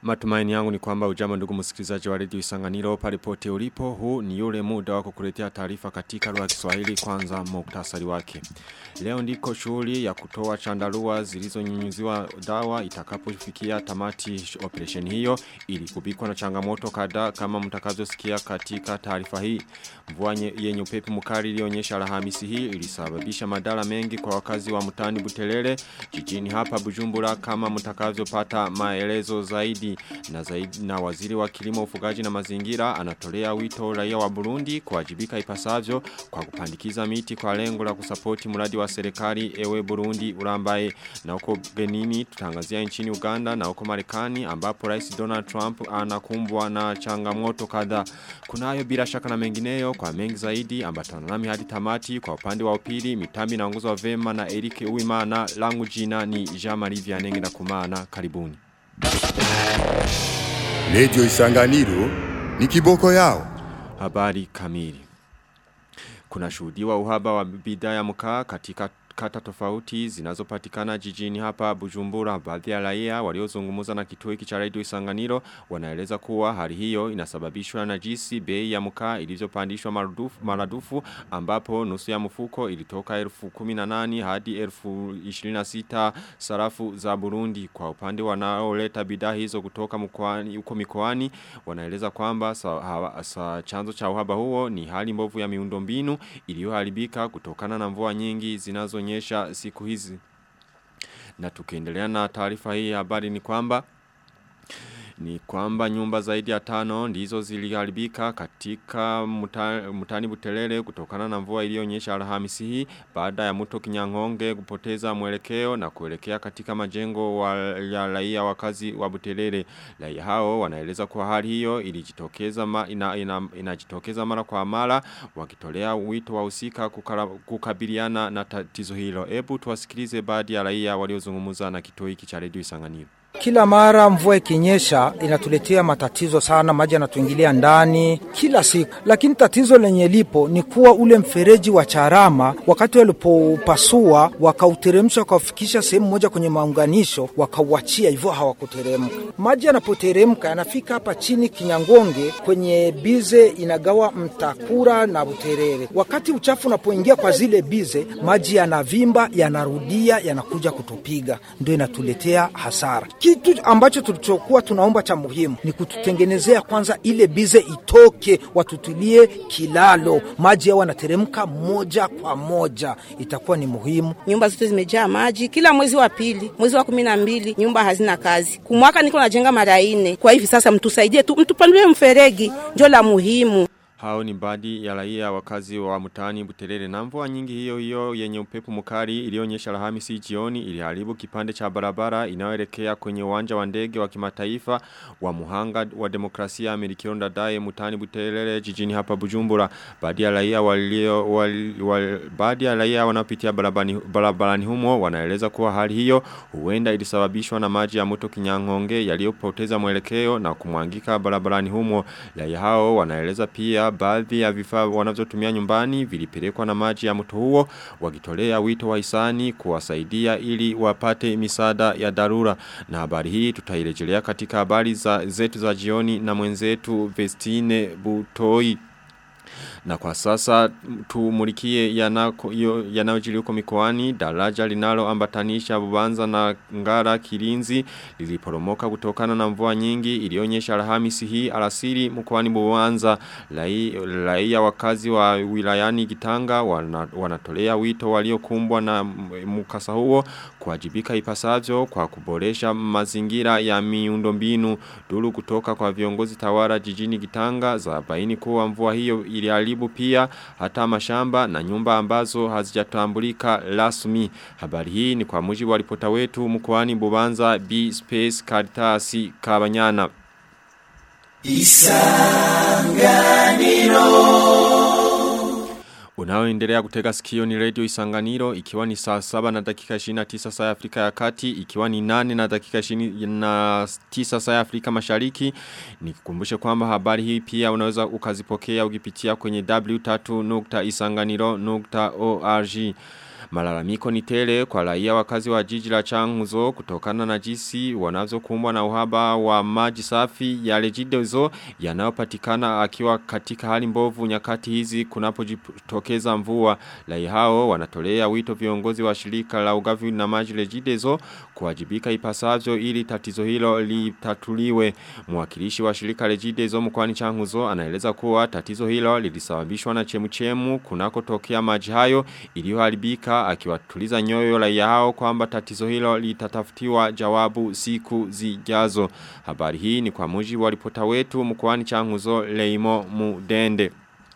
Matumaini yangu ni kwamba ujambo ndugu msikilizaji wa redio Isanganiro pale pote ulipo. Huu ni yule muda wako kuletea taarifa katika lugha ya Kiswahili kwanza muktasari wake. Leo ndiko shughuli ya kutoa chandarua zilizonyunyuziwa dawa itakapofikia tamati operation hiyo ili kubikwa na changamoto kadhaa kama mtakavyosikia katika taarifa hii. Mvua yenye upepo mkali ilionyesha Alhamisi hii ilisababisha madhara mengi kwa wakazi wa mtani Butelele jijini hapa Bujumbura kama mtakavyopata maelezo zaidi na zaidi na waziri wa kilimo ufugaji na mazingira anatolea wito raia wa Burundi kuwajibika ipasavyo kwa kupandikiza miti kwa lengo la kusapoti mradi wa serikali ewe Burundi urambaye na huko genini tutangazia nchini Uganda na huko Marekani ambapo Rais Donald Trump anakumbwa na changamoto kadhaa kunayo bila shaka na mengineyo kwa mengi zaidi ambatana nami hadi tamati kwa upande wa upili mitambi inaongozwa vema na Eric Uwimana langu jina ni Jean-Marie Vianenge na kumana karibuni Radio Isanganiro ni kiboko yao. Habari kamili. Kuna shuhudiwa uhaba wa bidhaa ya mkaa katika kata tofauti zinazopatikana jijini hapa Bujumbura baadhi ya raia waliozungumza na kituo hiki cha Radio Isanganiro wanaeleza kuwa hali hiyo inasababishwa na jinsi bei ya mkaa ilivyopandishwa maradufu, maradufu ambapo nusu ya mfuko ilitoka elfu 18 hadi elfu 26 sarafu za Burundi kwa upande wanaoleta bidhaa hizo kutoka mkoani huko mikoani wanaeleza kwamba sa, ha, sa, chanzo cha uhaba huo ni hali mbovu ya miundombinu iliyoharibika kutokana na mvua nyingi zinazo kuonyesha siku hizi. Na tukiendelea na taarifa hii habari ni kwamba ni kwamba nyumba zaidi ya tano ndizo ziliharibika katika muta, mutani butelele kutokana na mvua iliyonyesha Alhamisi hii baada ya mto Kinyangonge kupoteza mwelekeo na kuelekea katika majengo wa, ya raia wakazi wa butelele. Raia hao wanaeleza kwa hali hiyo ilijitokeza ma, ina, ina, inajitokeza mara kwa mara wakitolea wito wa usika kukabiliana na tatizo hilo. Ebu tuwasikilize baadhi ya raia waliozungumza na kituo hiki cha redio Isanganiro. Kila mara mvua ikinyesha inatuletea matatizo sana, maji yanatuingilia ndani kila siku. Lakini tatizo lenye lipo ni kuwa ule mfereji wa Charama wakati walipopasua wakauteremsha wakafikisha sehemu moja kwenye maunganisho, wakauachia hivyo, hawakuteremka. Maji yanapoteremka yanafika hapa chini Kinyangonge kwenye bize inagawa Mtakura na Buterere. Wakati uchafu unapoingia kwa zile bize, maji yanavimba, yanarudia, yanakuja kutupiga, ndio inatuletea hasara kitu ambacho tulichokuwa tunaomba cha muhimu ni kututengenezea kwanza ile bize itoke, watutulie kilalo, maji yao yanateremka moja kwa moja, itakuwa ni muhimu. Nyumba zote zimejaa maji, kila mwezi wa pili, mwezi wa kumi na mbili nyumba hazina kazi. Kumwaka niko najenga mara ine. Kwa hivi sasa mtusaidie tu, mtupandulie mferegi, ndio la muhimu. Hao ni baadhi ya raia wakazi wa mtaani Buterere na mvua nyingi hiyo hiyo yenye upepo mkali ilionyesha Alhamisi jioni iliharibu kipande cha barabara inayoelekea kwenye uwanja wa ndege wa kimataifa wa Muhanga wa Demokrasia Amerikio Ndadaye mtaani Buterere jijini hapa Bujumbura. Baadhi ya raia walio wal, wal, baadhi ya raia wanaopitia barabarani, barabarani humo wanaeleza kuwa hali hiyo huenda ilisababishwa na maji ya mto Kinyangonge yaliyopoteza mwelekeo na kumwangika barabarani humo. Raia hao wanaeleza pia baadhi ya vifaa wanavyotumia nyumbani vilipelekwa na maji ya mto huo wakitolea wito wa hisani kuwasaidia ili wapate misaada ya dharura na habari hii tutairejelea katika habari za zetu za jioni na mwenzetu Vestine Butoi na kwa sasa tumulikie yanayojiri huko mikoani daraja linalo ambatanisha Bubanza na Ngara Kilinzi liliporomoka kutokana na mvua nyingi ilionyesha Alhamisi hii alasiri mkoani Bubanza raia wakazi wa wilayani Gitanga wana, wanatolea wito waliokumbwa na mkasa huo kuwajibika ipasavyo kwa kuboresha mazingira ya miundombinu duru kutoka kwa viongozi tawara jijini Gitanga za baini kuwa mvua hiyo iliharibu pia hata mashamba na nyumba ambazo hazijatambulika rasmi. Habari hii ni kwa mujibu wa ripota wetu mkoani Bubanza B Space Caritas Kabanyana. Isanganiro Unaoendelea kutega sikio ni radio Isanganiro ikiwa ni saa 7 na dakika 29 saa ya Afrika ya Kati ikiwa ni 8 na dakika 29 saa ya Afrika Mashariki nikukumbushe kwamba habari hii pia unaweza ukazipokea ukipitia kwenye w3.isanganiro.org Malalamiko ni tele kwa raia wakazi wa jiji la Changuzo kutokana na jinsi wanavyokumbwa na uhaba wa maji safi ya Regideso yanayopatikana akiwa katika hali mbovu nyakati hizi kunapojitokeza mvua. Raia hao wanatolea wito viongozi wa shirika la ugavi na maji Regideso kuwajibika ipasavyo ili tatizo hilo litatuliwe. Mwakilishi wa shirika Regideso mkoani Changuzo anaeleza kuwa tatizo hilo lilisababishwa na chemuchemu kunakotokea maji hayo iliyoharibika akiwatuliza nyoyo raia hao kwamba tatizo hilo litatafutiwa jawabu siku zijazo. Habari hii ni kwa mujibu wa ripota wetu mkoani Changuzo Leimo Mudende.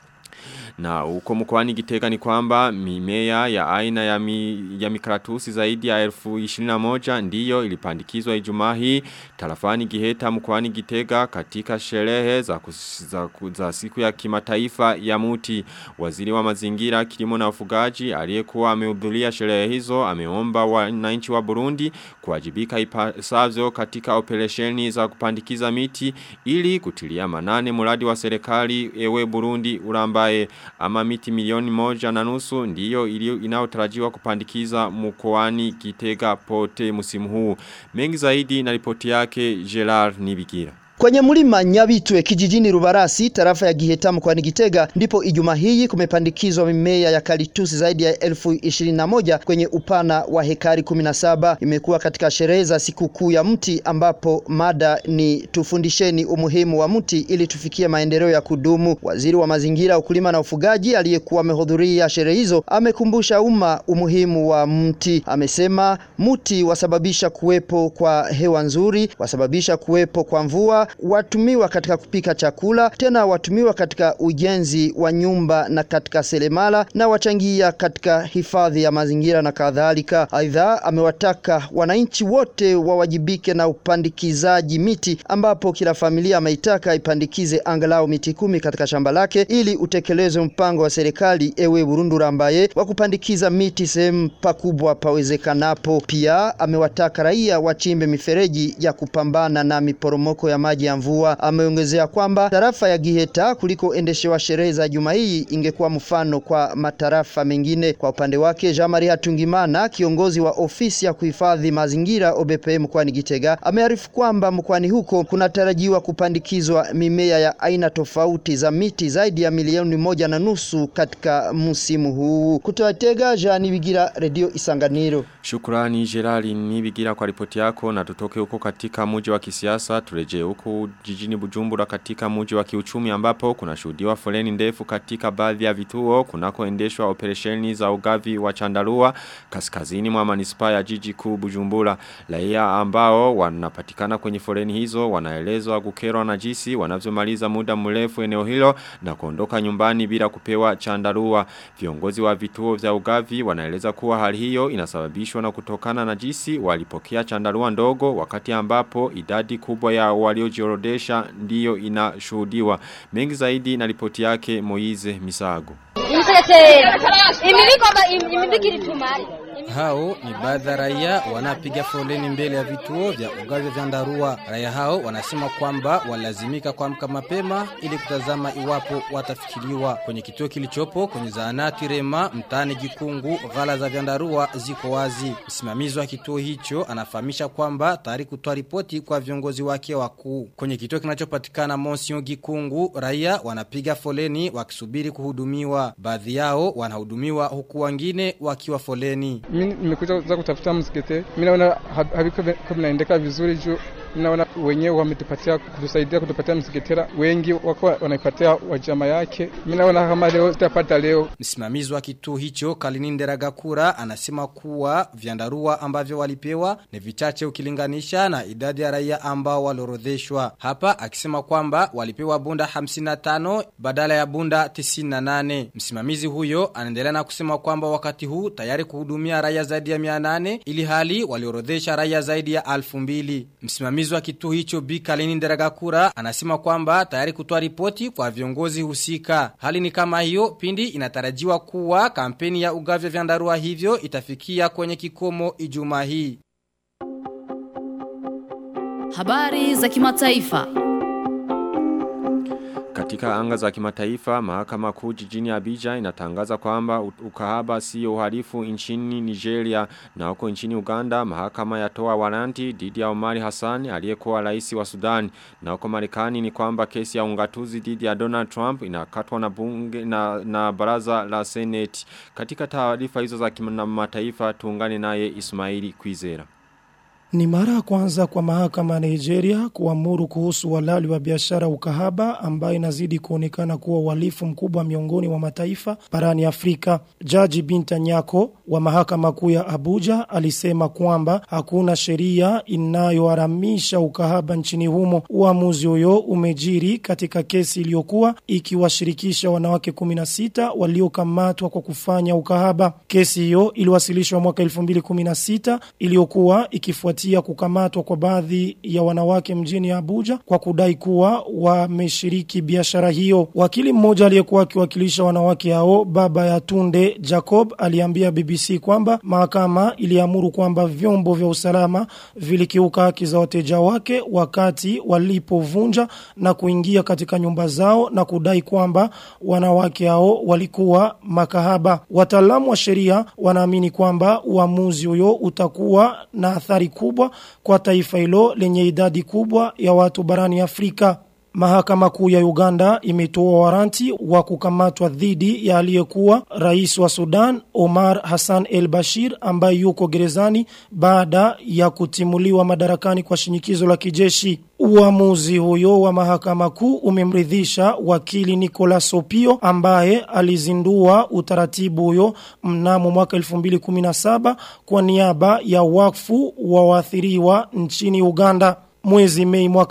Na huko mkoani Gitega ni kwamba mimea ya aina ya, mi, ya mikaratusi zaidi ya elfu 21 ndiyo ilipandikizwa Ijumaa hii tarafani Giheta mkoani Gitega katika sherehe za, kus, za, za siku ya kimataifa ya muti. Waziri wa mazingira kilimo na ufugaji aliyekuwa amehudhuria sherehe hizo ameomba wananchi wa Burundi kuwajibika ipasavyo katika operesheni za kupandikiza miti ili kutilia manane mradi wa serikali ewe Burundi urambaye ama miti milioni moja na nusu ndiyo ilio inaotarajiwa kupandikiza mkoani Kitega pote msimu huu. Mengi zaidi na ripoti yake Gerard Nibigira. Kwenye mlima Nyabitwe kijijini Rubarasi tarafa ya Giheta mkoani Gitega ndipo Ijumaa hii kumepandikizwa mimea ya kalitusi zaidi ya elfu ishirini na moja kwenye upana wa hekari 17. Imekuwa katika sherehe za sikukuu ya mti ambapo mada ni tufundisheni umuhimu wa mti ili tufikie maendeleo ya kudumu. Waziri wa mazingira, ukulima na ufugaji aliyekuwa amehudhuria sherehe hizo amekumbusha umma umuhimu wa mti. Amesema mti wasababisha kuwepo kwa hewa nzuri, wasababisha kuwepo kwa mvua watumiwa katika kupika chakula, tena watumiwa katika ujenzi wa nyumba na katika selemala na wachangia katika hifadhi ya mazingira na kadhalika. Aidha, amewataka wananchi wote wawajibike na upandikizaji miti, ambapo kila familia ameitaka ipandikize angalau miti kumi katika shamba lake ili utekelezwe mpango wa serikali ewe Burundu rambaye wa kupandikiza miti sehemu pakubwa pawezekanapo. Pia amewataka raia wachimbe mifereji ya kupambana na miporomoko ya maji ya mvua. Ameongezea kwamba tarafa ya Giheta kuliko endeshewa sherehe za juma hii ingekuwa mfano kwa matarafa mengine. Kwa upande wake, Jean-Marie Hatungimana, kiongozi wa ofisi ya kuhifadhi mazingira OBPM mkoani Gitega, amearifu kwamba mkoani huko kunatarajiwa kupandikizwa mimea ya aina tofauti za miti zaidi ya milioni moja na nusu katika msimu huu. Kutoka Tega, Jean Bigira, Radio Isanganiro. Shukrani Gerali Nibigira kwa ripoti yako na tutoke huko katika mji wa kisiasa turejee huko jijini Bujumbura katika mji wa kiuchumi ambapo kuna shuhudiwa foleni ndefu katika baadhi ya vituo kunakoendeshwa operesheni za ugavi wa chandarua kaskazini mwa manispaa ya jiji kuu Bujumbura. Raia ambao wanapatikana kwenye foleni hizo wanaelezwa kukerwa na jinsi wanavyomaliza muda mrefu eneo hilo na kuondoka nyumbani bila kupewa chandarua. Viongozi wa vituo vya ugavi wanaeleza kuwa hali hiyo inasababishwa na kutokana na jinsi walipokea chandarua ndogo wakati ambapo idadi kubwa ya waliojiorodesha ndiyo inashuhudiwa. Mengi zaidi na ripoti yake Moize Misago. Hao ni baadhi ya raia wanapiga foleni mbele ya vituo vya ugavi vya ndarua. Raia hao wanasema kwamba walazimika kuamka mapema ili kutazama iwapo watafikiriwa kwenye kituo kilichopo kwenye zahanati Rema mtaani Gikungu. Ghala za vyandarua ziko wazi. Msimamizi wa kituo hicho anafahamisha kwamba tayari kutoa ripoti kwa viongozi wake wakuu. Kwenye kituo kinachopatikana Monsio Gikungu, raia wanapiga foleni wakisubiri kuhudumiwa. Baadhi yao wanahudumiwa huku wengine wakiwa foleni. Mimi nimekuja za kutafuta msikete. Mimi naona haviko vinaendeka vizuri juu naona wenyewe wametupatia kutusaidia kutupatia msikitera wengi wako wanaipatia wajama yake. Mimi naona kama leo sitapata leo. Msimamizi wa kituo hicho Kalinindera Gakura anasema kuwa vyandarua ambavyo walipewa ni vichache ukilinganisha na idadi ya raia ambao waliorodheshwa. Hapa akisema kwamba walipewa bunda 55 badala ya bunda 98. Msimamizi huyo anaendelea na kusema kwamba wakati huu tayari kuhudumia raia zaidi ya 800 ili hali waliorodhesha raia zaidi ya 2000. Msimamizi wa kituo hicho Bi Kalini Nderagakura anasema kwamba tayari kutoa ripoti kwa viongozi husika. Hali ni kama hiyo pindi inatarajiwa kuwa kampeni ya ugavi vya ndarua hivyo itafikia kwenye kikomo Ijumaa hii. Habari za kimataifa. Katika anga za kimataifa, mahakama kuu jijini Abidjan inatangaza kwamba ukahaba sio uhalifu nchini Nigeria na huko nchini Uganda, mahakama yatoa waranti dhidi ya Omari Hassan aliyekuwa rais wa Sudan. Na huko Marekani ni kwamba kesi ya ungatuzi dhidi ya Donald Trump inakatwa na bunge na, na baraza la Senate. Katika taarifa hizo za kimataifa tuungane naye Ismaili Kwizera. Ni mara ya kwanza kwa mahakama ya Nigeria kuamuru kuhusu walali wa biashara ukahaba ambayo inazidi kuonekana kuwa uhalifu mkubwa miongoni mwa mataifa barani Afrika. Jaji Binta Nyako wa mahakama kuu ya Abuja alisema kwamba hakuna sheria inayoharamisha ukahaba nchini humo. Uamuzi huyo umejiri katika kesi iliyokuwa ikiwashirikisha wanawake 16 waliokamatwa kwa kufanya ukahaba. Kesi hiyo iliwasilishwa mwaka 2016 iliyokuwa ikifuatia kufuatia kukamatwa kwa baadhi ya wanawake mjini Abuja kwa kudai kuwa wameshiriki biashara hiyo. Wakili mmoja aliyekuwa akiwakilisha wanawake hao baba ya Tunde Jacob aliambia BBC kwamba mahakama iliamuru kwamba vyombo vya usalama vilikiuka haki za wateja wake wakati walipovunja na kuingia katika nyumba zao na kudai kwamba wanawake hao walikuwa makahaba. Wataalamu wa sheria wanaamini kwamba uamuzi huyo utakuwa na athari kubwa kwa taifa hilo lenye idadi kubwa ya watu barani Afrika. Mahakama kuu ya Uganda imetoa waranti wa kukamatwa dhidi ya aliyekuwa rais wa Sudan Omar Hassan El Bashir ambaye yuko gerezani baada ya kutimuliwa madarakani kwa shinikizo la kijeshi. Uamuzi huyo wa mahakama kuu umemridhisha wakili Nicolas Opio ambaye alizindua utaratibu huyo mnamo mwaka 2017 kwa niaba ya wakfu wa waathiriwa nchini Uganda. Mwezi mei mwaka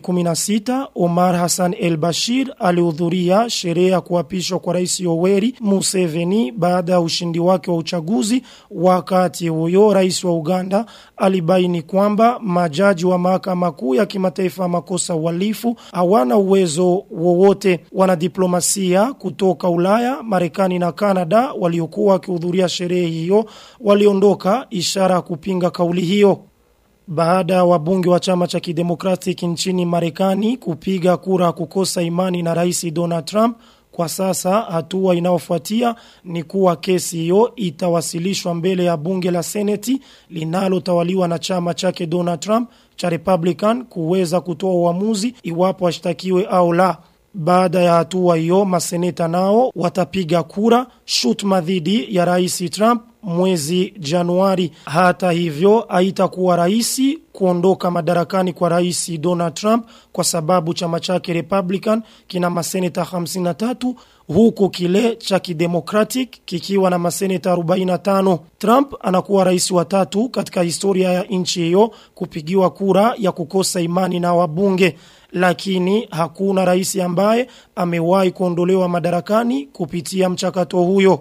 2016, Omar Hassan El Bashir alihudhuria sherehe ya kuapishwa kwa rais Yoweri Museveni baada ya ushindi wake wa uchaguzi. Wakati huyo rais wa Uganda alibaini kwamba majaji wa mahakama kuu ya kimataifa ya makosa uhalifu hawana uwezo wowote. Wanadiplomasia kutoka Ulaya, Marekani na Kanada waliokuwa wakihudhuria sherehe hiyo waliondoka ishara ya kupinga kauli hiyo. Baada ya wabunge wa chama cha kidemokratic nchini Marekani kupiga kura kukosa imani na rais Donald Trump, kwa sasa hatua inayofuatia ni kuwa kesi hiyo itawasilishwa mbele ya bunge la Seneti linalotawaliwa na chama chake Donald Trump cha Republican kuweza kutoa uamuzi iwapo ashtakiwe au la. Baada ya hatua hiyo maseneta nao watapiga kura shutuma dhidi ya rais Trump mwezi Januari. Hata hivyo haitakuwa rahisi kuondoka madarakani kwa rais Donald Trump kwa sababu chama chake Republican kina maseneta 53 huku kile cha kidemocratic kikiwa na maseneta 45. Trump anakuwa rais wa tatu katika historia ya nchi hiyo kupigiwa kura ya kukosa imani na wabunge lakini hakuna rais ambaye amewahi kuondolewa madarakani kupitia mchakato huyo.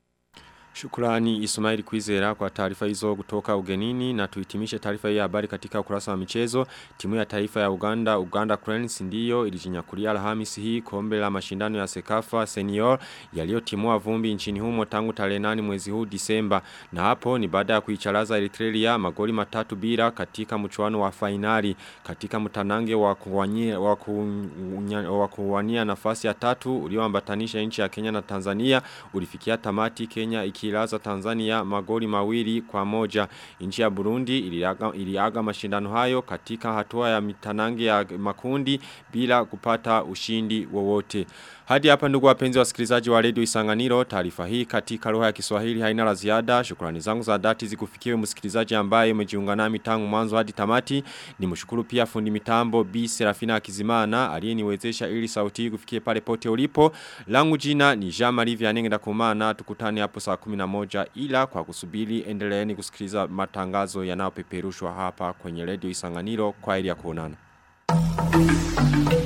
Shukrani Ismail Kwizera kwa taarifa hizo kutoka ugenini na tuhitimishe taarifa hii ya habari katika ukurasa wa michezo. Timu ya taifa ya Uganda, Uganda Cranes ndiyo ilijinyakulia Alhamisi hii kombe la mashindano ya Sekafa Senior yaliyotimua vumbi nchini humo tangu tarehe 8 mwezi huu Disemba. Na hapo ni baada ya kuicharaza Eritrea magoli matatu bila katika mchuano wa fainali katika mtanange wa kuwania wa, kuwania, wa kuwania nafasi ya tatu ulioambatanisha nchi ya Kenya na Tanzania ulifikia tamati Kenya ikilaza Tanzania magoli mawili kwa moja. Nchi ya Burundi iliaga, iliaga mashindano hayo katika hatua ya mitanange ya makundi bila kupata ushindi wowote. Hadi hapa ndugu wapenzi wasikilizaji wa Radio Isanganiro, taarifa hii katika lugha ya Kiswahili haina la ziada. Shukrani zangu za dhati zikufikiwe msikilizaji ambaye umejiunga nami tangu mwanzo hadi tamati. Nimshukuru pia fundi mitambo B Serafina Kizimana aliyeniwezesha ili sauti hii kufikie pale pote ulipo. Langu jina ni Jean Marie Vianenge ndakumana tukutane hapo saa 11 ila kwa kusubiri endeleeni kusikiliza matangazo yanayopeperushwa hapa kwenye Radio Isanganiro kwa ili ya kuonana.